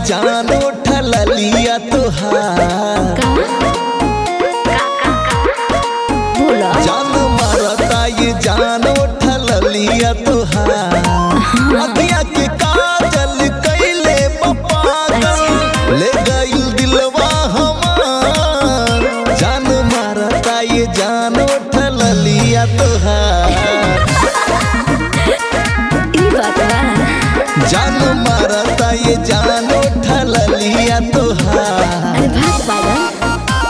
जान उठल लिया तोहार बोला जान मारता ये जान उठल लिया तोहार अखिया के काजल कैले पागल ले गइल दिलवा हमार जान मारता ये जान उठल लिया तोहार ई बात बा जान मारता ये जान उठल लिया तोहार अरे भाग पागल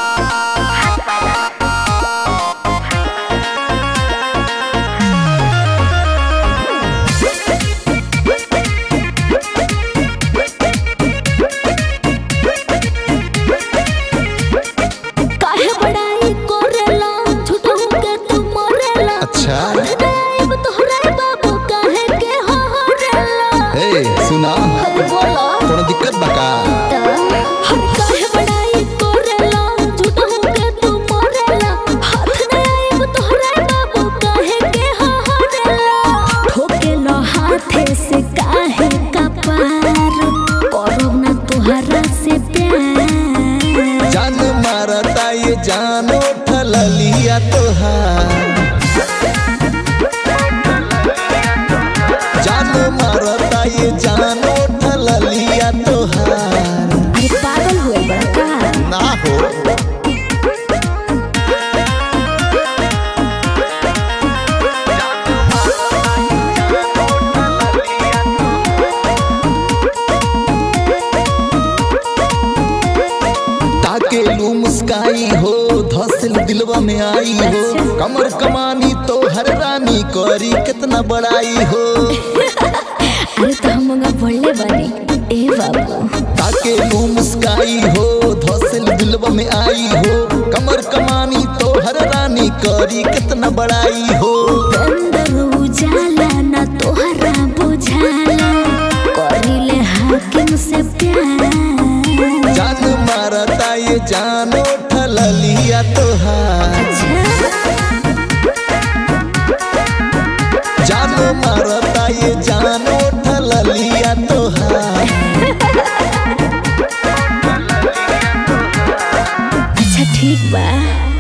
काहे बड़ाई कोरेला झूठों के तू मरेला अच्छा देव तोहरा बाबू काहे के हो हरेला ए सुना अरे बोला कोनो दिक्कत बा का हम काहे बड़ाई कोरेला झूठों के तू मरेला हाथ ने आइब तोहरा बाबू काहे के हो हरेला ठोकेला हाथे से काहे का पार करब ना तोहरा से प्यार जान मारता ये जान उठल लिया तोहार जान मारता ये जान उठल लिया तोहार अरे पागल हुए बड़ा का ना हो ताके लू मुस्काई हो धसिल दिलवा में आई हो कमर कमानी तो हर रानी करी कितना बड़ाई हो अरे तो हम मंगा बोलले बानी ए बाबू ताके लू मुस्काई हो धसिल दिलवा में आई हो कमर कमानी तो हर रानी करी कितना बड़ाई हो अंदर उजाला ना तोहरा बुझाला करिले हाकिम से प्यार जान मारता ये जान उठल लिया तोहार जान मारता ये जान उठल लिया तोहार अच्छा ठीक बा